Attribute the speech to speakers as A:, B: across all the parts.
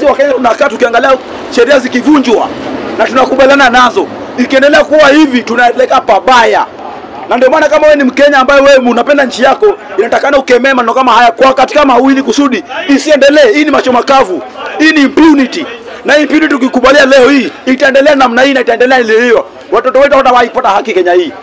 A: sisi Wakenya tunakaa tukiangalia sheria zikivunjwa na tunakubaliana nazo. Ikiendelea kuwa hivi tunaelekea pabaya, na ndio maana kama wewe ni Mkenya ambaye wewe unapenda nchi yako, inatakana ukemee maneno kama haya kwa wakati kama mawili kusudi isiendelee. Hii ni macho makavu, hii ni impunity, na impunity tukikubalia leo hii itaendelea namna hii na itaendelea ile hiyo, watoto wetu hawatawahi kupata haki Kenya hii.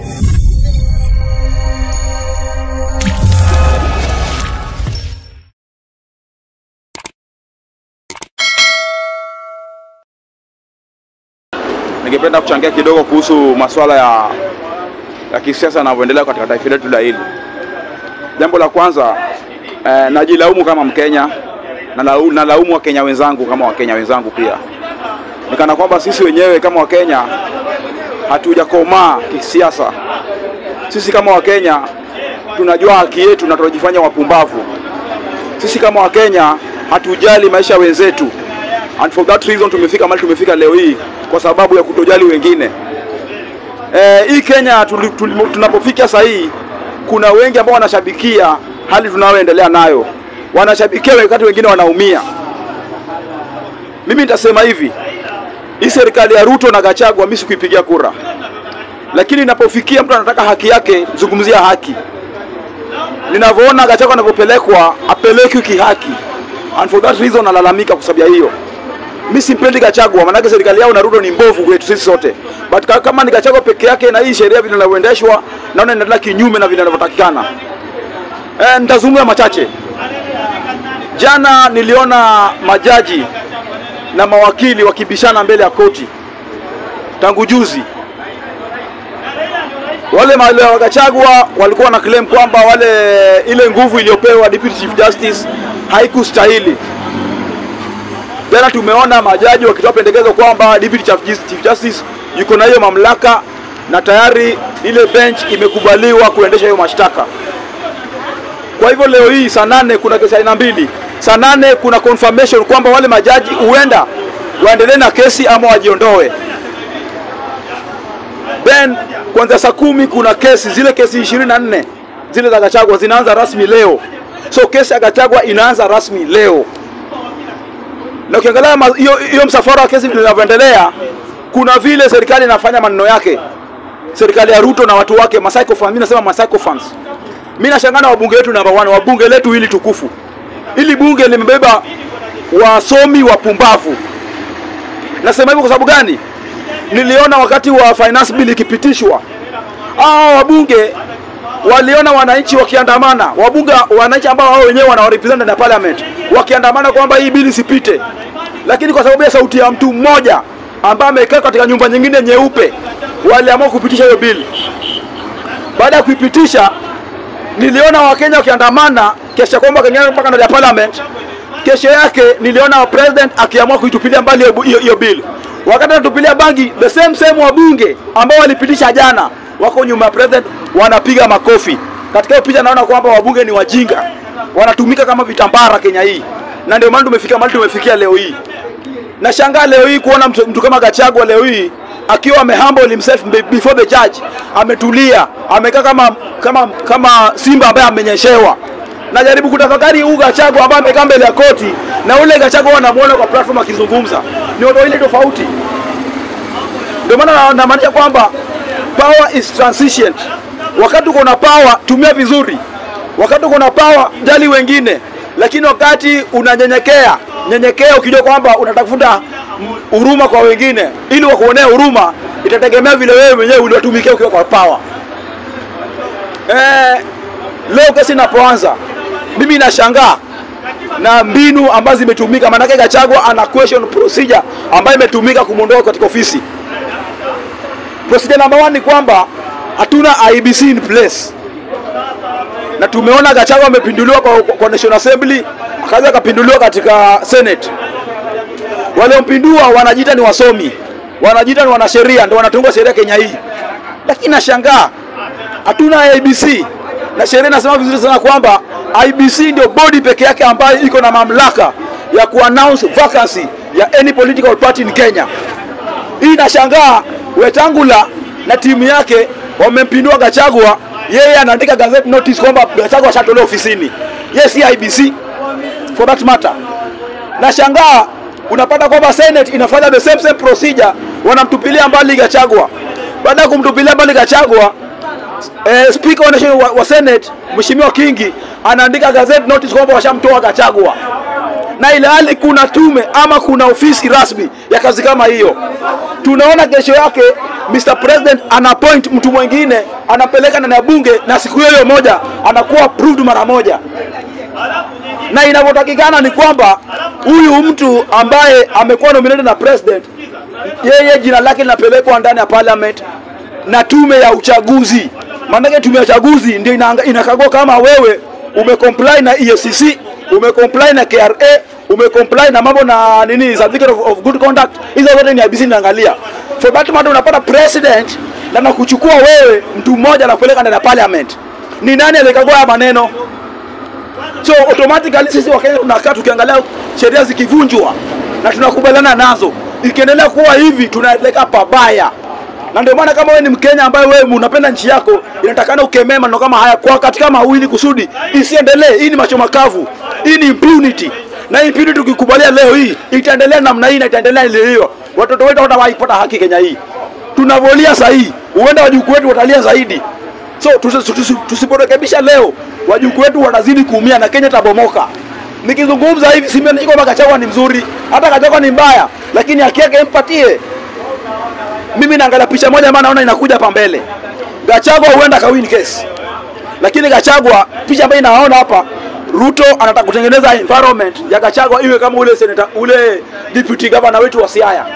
A: Ningependa kuchangia kidogo kuhusu masuala ya, ya kisiasa yanavyoendelea katika taifa letu la hili. Jambo la kwanza eh, najilaumu kama Mkenya na lau- nalaumu Wakenya wenzangu kama Wakenya wenzangu pia, nikana kwamba sisi wenyewe kama Wakenya hatujakomaa kisiasa. Sisi kama Wakenya tunajua haki yetu na tunajifanya wapumbavu. Sisi kama Wakenya hatujali maisha ya wenzetu, and for that reason tumefika mahali tumefika leo hii kwa sababu ya kutojali wengine. Eh, hii Kenya tuli- tuli- tunapofika sasa hii kuna wengi ambao wanashabikia hali tunayoendelea nayo, wanashabikia wakati wengine wanaumia. Mimi nitasema hivi, hii serikali ya Ruto na Gachagua mimi sikuipigia kura, lakini inapofikia mtu anataka haki yake, zungumzia haki. Ninavyoona Gachagua anavyopelekwa, apelekwi kihaki, and for that reason nalalamika kwa sababu ya hiyo. Mimi simpendi Gachagua, maanake serikali yao na Ruto ni mbovu kwetu sisi sote, but ka- kama ni Gachagua peke yake na hii sheria vile inavyoendeshwa, naona inaendelea kinyume na vile inavyotakikana. Eh, nitazungumza machache. Jana niliona majaji na mawakili wakibishana mbele ya koti tangu juzi. Wale mawale wa Gachagua walikuwa na claim kwamba wale ile nguvu iliyopewa Deputy Chief Justice haikustahili. Jana tumeona majaji wakitoa pendekezo kwamba Deputy Chief Jus- Chief Justice yuko na hiyo mamlaka na tayari ile bench imekubaliwa kuendesha hiyo mashtaka. Kwa hivyo leo hii saa nane kuna kesi aina mbili. Saa nane kuna confirmation kwamba wale majaji huenda waendelee na kesi ama wajiondoe. Then kuanzia saa kumi kuna kesi zile kesi 24 zile za Gachagua zinaanza rasmi leo. So kesi ya Gachagua inaanza rasmi leo na ukiangalia ma- hiyo hiyo msafara wa kesi vile inavyoendelea, kuna vile serikali inafanya maneno yake, serikali ya Ruto na watu wake masycophants. Mimi nasema masycophants. Mimi nashangaa na wabunge wetu namba 1, wabunge letu hili tukufu, ili bunge limebeba wasomi wapumbavu. Nasema hivyo kwa sababu gani? Niliona wakati wa finance bill ikipitishwa, hao wabunge waliona wananchi wakiandamana, wabunge wananchi ambao wao wenyewe wanawarepresent na parliament wakiandamana kwamba hii bili isipite, lakini kwa sababu ya sauti ya mtu mmoja ambaye amekaa katika nyumba nyingine nyeupe, waliamua kupitisha hiyo bili. Baada ya kuipitisha, niliona Wakenya wakiandamana kesha kwamba wakaingia mpaka ndani ya parliament. Kesho yake niliona president akiamua kuitupilia mbali hiyo- hiyo hiyo bill. Wakati anatupilia bangi, the same same wabunge ambao walipitisha jana wako nyuma ya president wanapiga makofi. Katika hiyo picha naona kwamba wabunge ni wajinga, wanatumika kama vitambara Kenya hii, na ndio maana tumefika mahali tumefikia leo hii. Nashangaa leo hii kuona mtu, mtu kama Gachagua leo hii akiwa amehumble himself be- before the judge, ametulia, amekaa kama kama kama simba ambaye amenyeshewa. Najaribu kutafakari huu Gachagua ambaye amekaa mbele ya koti na ule Gachagua wanamuona kwa platform akizungumza, ni watu wawili tofauti. Ndio maana na- namaanisha kwamba power is transient. Wakati uko na power, tumia vizuri. Wakati uko na power, jali wengine, lakini wakati unanyenyekea, nyenyekea ukijua kwamba unatafuta huruma kwa wengine ili wakuonea huruma, itategemea vile wewe mwenyewe uliwatumikia ukiwa kwa power. Eh, leo kesi inapoanza, mimi nashangaa na mbinu ambazo zimetumika, maanake Gachagua ana question procedure ambayo imetumika kumwondoa katika ofisi. Procedure number one ni kwamba hatuna IBC in place, na tumeona Gachagua amepinduliwa kwa, kwa National Assembly, akaja akapinduliwa katika Senate. Waliompindua wanajiita ni wasomi, wanajiita ni wanasheria, ndio wanatunga sheria Kenya hii, lakini nashangaa hatuna IBC na sheria inasema vizuri sana kwamba IBC ndio body peke yake ambayo iko na mamlaka ya kuannounce vacancy ya any political party in Kenya. Hii nashangaa Wetangula na timu yake wamempindua Gachagua, yeye anaandika gazette notice kwamba Gachagua ashatolewa ofisini. Yes, si IBC for that matter. na shangaa unapata kwamba Senate inafanya the same same procedure, wanamtupilia mbali Gachagua. Baada ya kumtupilia mbali Gachagua, eh, speaker wa, nation- wa, wa Senate Mheshimiwa Kingi anaandika gazette notice kwamba washamtoa Gachagua na ile hali kuna tume ama kuna ofisi rasmi ya kazi kama hiyo. Tunaona kesho yake Mr President ana appoint mtu mwingine anapeleka ndani ya bunge, na siku hiyo hiyo moja anakuwa approved mara moja, na inavyotakikana ni kwamba huyu mtu ambaye amekuwa nominated na president, yeye jina lake linapelekwa ndani ya parliament na tume ya uchaguzi. Maanake tume ya uchaguzi ndio inaanga- inakagua kama wewe umecomply na EACC, umecomply na KRA, umecomply na mambo na nini certificate of, of good conduct. Hizo zote ni IEBC inaangalia. For that matter unapata president na nakuchukua wewe mtu mmoja na kupeleka ndani ya parliament. Ni nani alikagua haya maneno? So automatically sisi Wakenya tunakaa tukiangalia sheria zikivunjwa na tunakubaliana nazo. Ikiendelea kuwa hivi tunaelekea pabaya. Na ndio maana kama wewe ni Mkenya ambaye wewe unapenda nchi yako, inatakana ukemee maneno kama haya kwa wakati kama mawili kusudi isiendelee. Hii ni macho makavu. Hii ni impunity. Na hii impunity tukikubalia leo hii itaendelea namna hii na itaendelea ilivyo. Watoto wetu hawatawahi kupata haki Kenya hii. Tunavolia sahihi, huenda wajukuu wetu watalia zaidi. So tusi- tusi- tusiporekebisha leo, wajukuu wetu wanazidi kuumia na Kenya tabomoka. Nikizungumza hivi simaanishi kwamba Gachagua ni mzuri, hata Gachagua ni mbaya, lakini haki yake impatie. Mimi naangalia picha moja ambayo naona inakuja hapa mbele. Gachagua huenda kawin case, lakini Gachagua, picha ambayo inaona hapa, Ruto anataka kutengeneza environment ya Gachagua iwe kama ule senator, ule deputy governor wetu wa Siaya.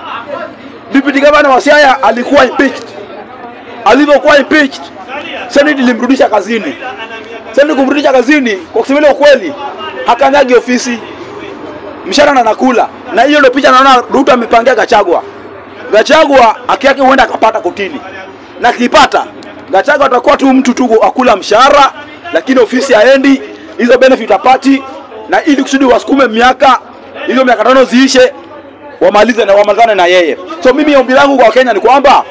A: Deputy governor wa Siaya alikuwa impeached alivyokuwa impeached, Senate ilimrudisha kazini. Senate kumrudisha kazini, kwa kusema ile ukweli, hakanyagi ofisi, mshahara na nakula. Na hiyo ndio picha naona Ruto amepangia Gachagua. Gachagua haki yake huenda akapata kotini, na akipata Gachagua atakuwa tu mtu tu akula mshahara, lakini ofisi haendi, hizo benefit apati, na ili kusudi wasukume miaka hizo miaka tano ziishe, wamalize na wamalizane na yeye. So mimi ombi langu kwa Wakenya ni kwamba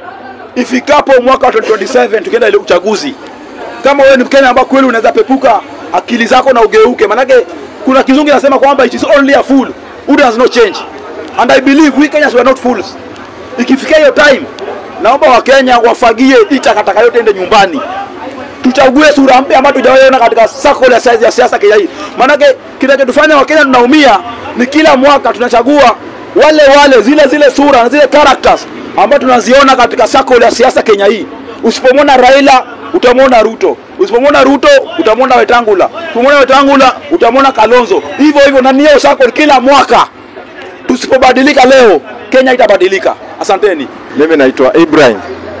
A: ifikapo mwaka wa 2027 tukienda ile uchaguzi, kama wewe ni Mkenya ambaye kweli unaweza pepuka akili zako na ugeuke, manake kuna kizungu inasema kwamba it is only a fool who does not change and I believe we Kenyans were not fools. Ikifikia hiyo time, naomba Wakenya wafagie hii takataka yote ende nyumbani, tuchague sura mpya ambayo tujawahi katika circle ya siasa ya siasa Kenya hii. Maanake kinachotufanya Wakenya tunaumia ni kila mwaka tunachagua wale wale zile zile sura na zile characters ambazo tunaziona katika circle ya siasa Kenya hii. Usipomwona Raila utamwona Ruto, usipomwona Ruto utamwona Wetangula, usipomwona Wetangula utamwona Kalonzo, hivyo hivyo, na niyo circle kila mwaka. Tusipobadilika leo, Kenya itabadilika. Asanteni.
B: Mimi naitwa Ibrahim,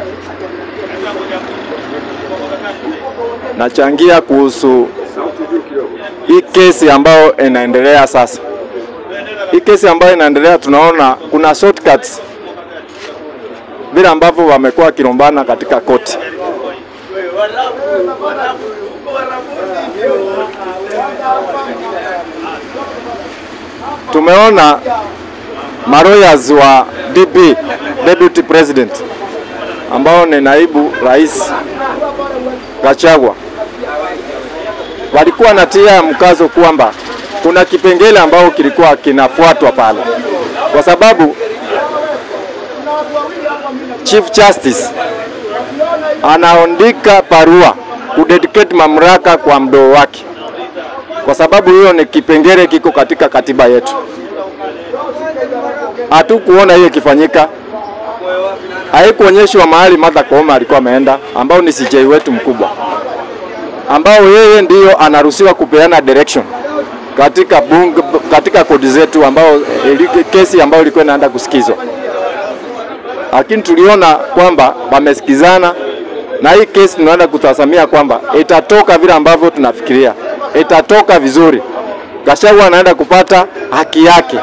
B: nachangia kuhusu hii kesi ambayo inaendelea sasa. Hii kesi ambayo inaendelea, tunaona kuna shortcuts vile ambavyo wamekuwa wakilombana katika koti. Tumeona maroyas wa DP Deputy President ambao ni naibu rais Gachagua walikuwa natia mkazo kwamba kuna kipengele ambao kilikuwa kinafuatwa pale, kwa sababu Chief Justice anaandika barua kudedicate mamlaka kwa mdoo wake, kwa sababu hiyo ni kipengele kiko katika katiba yetu. Hatukuona hiyo ikifanyika, haikuonyeshwa mahali Martha Koome alikuwa ameenda, ambao ni CJ wetu mkubwa, ambao yeye ndiyo anaruhusiwa kupeana direction katika bunge, katika kodi zetu, ambao ili- kesi ambayo ilikuwa inaenda kusikizwa, lakini tuliona kwamba wamesikizana na hii kesi tunaenda kutazamia kwamba itatoka vile ambavyo tunafikiria, itatoka vizuri. Gachagua anaenda kupata haki yake.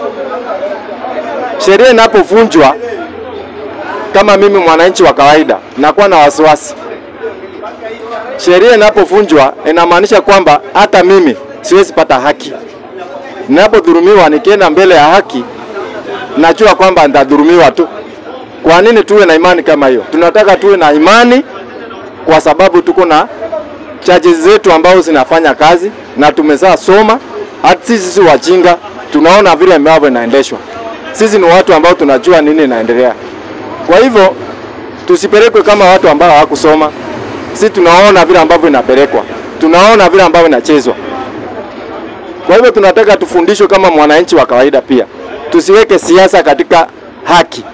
B: Sheria inapovunjwa, kama mimi mwananchi wa kawaida nakuwa na wasiwasi. Sheria inapovunjwa inamaanisha kwamba hata mimi siwezi pata haki. Ninapodhulumiwa nikienda mbele ya haki, najua kwamba nitadhulumiwa tu. Kwa nini tuwe na imani kama hiyo? Tunataka tuwe na imani kwa sababu tuko na charges zetu ambao zinafanya kazi na tumezaa soma hata sisi si wajinga, tunaona vile ambavyo inaendeshwa. Sisi ni watu ambao tunajua nini inaendelea. Kwa hivyo tusipelekwe kama watu ambao hawakusoma. Sisi tunaona vile ambavyo inapelekwa, tunaona vile ambavyo inachezwa. Kwa hivyo tunataka tufundishwe kama mwananchi wa kawaida pia, tusiweke siasa katika haki.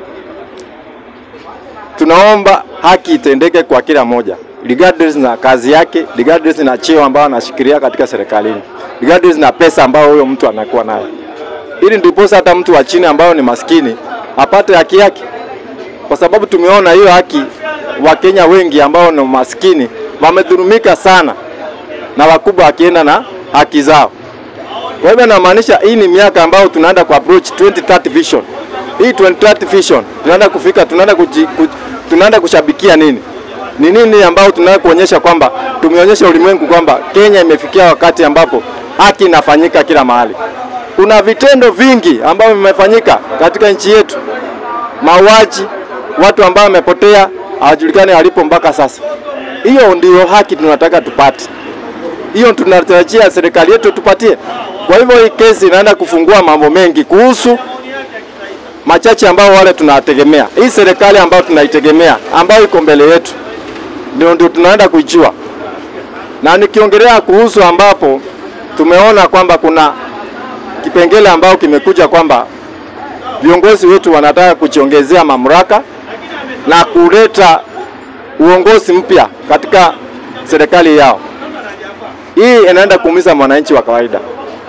B: Tunaomba haki itendeke kwa kila moja regardless na kazi yake, regardless na cheo ambao anashikilia katika serikalini, regardless na pesa ambayo huyo mtu anakuwa nayo, ili ndiposa hata mtu wa chini ambao ni maskini apate haki yake, kwa sababu tumeona hiyo haki. Wakenya wengi ambao ni maskini wamedhulumika sana na wakubwa wakienda na haki zao. Kwa hivyo namaanisha hii ni miaka ambayo tunaenda ku approach 2030 vision. Hii 2030 vision tunaenda kufika, tunaenda kuji, ku, tunaenda kushabikia nini? Ni nini ambao tunaenda kuonyesha kwamba tumeonyesha ulimwengu kwamba Kenya imefikia wakati ambapo haki inafanyika kila mahali. Kuna vitendo vingi ambavyo vimefanyika katika nchi yetu, mauaji, watu ambao wamepotea hawajulikani walipo mpaka sasa. Hiyo ndio haki tunataka tupate, hiyo tunatarajia serikali yetu tupatie. Kwa hivyo hii kesi inaenda kufungua mambo mengi kuhusu machache ambao wale tunawategemea. Hii serikali ambayo tunaitegemea ambayo iko mbele yetu ndio ndio tunaenda kuijua, na nikiongelea kuhusu ambapo tumeona kwamba kuna kipengele ambao kimekuja kwamba viongozi wetu wanataka kujiongezea mamlaka na kuleta uongozi mpya katika serikali yao. Hii inaenda kuumiza mwananchi wa kawaida,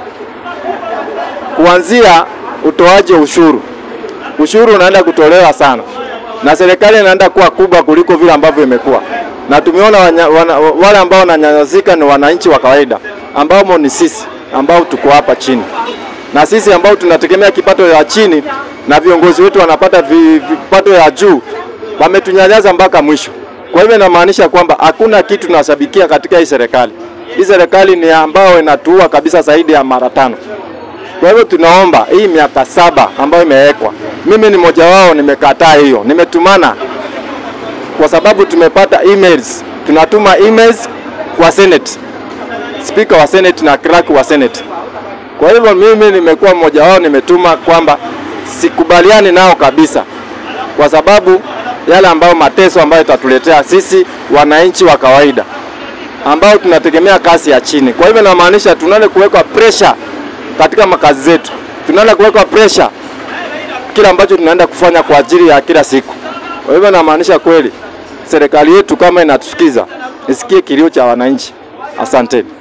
B: kuanzia utoaji wa ushuru. Ushuru unaenda kutolewa sana, na serikali inaenda kuwa kubwa kuliko vile ambavyo imekuwa, na tumeona wanya, wana, wale ambao wananyanyasika ni wananchi wa kawaida ambao ni sisi ambao tuko hapa chini, na sisi ambao tunategemea kipato ya chini na viongozi wetu wanapata vi- vipato ya juu, wametunyanyasa mpaka mwisho. Kwa hivyo inamaanisha kwamba hakuna kitu tunashabikia katika hii serikali. Hii serikali ni ambao inatuua kabisa zaidi ya mara tano. Kwa hivyo tunaomba hii miaka saba ambayo imewekwa, mimi ni mmoja wao, nimekataa hiyo, nimetumana kwa sababu tumepata emails, tunatuma emails kwa Senate, speaker wa Senate na clerk wa Senate. Kwa hivyo mimi nimekuwa mmoja wao, nimetuma kwamba sikubaliani nao kabisa, kwa sababu yale ambayo mateso ambayo itatuletea sisi wananchi wa kawaida ambao tunategemea kazi ya chini. Kwa hivyo inamaanisha tunaenda kuwekwa pressure katika makazi zetu, tunaenda kuwekwa pressure kila ambacho tunaenda kufanya kwa ajili ya kila siku. Kwa hivyo inamaanisha kweli serikali yetu kama inatusikiza, isikie kilio cha wananchi. Asanteni.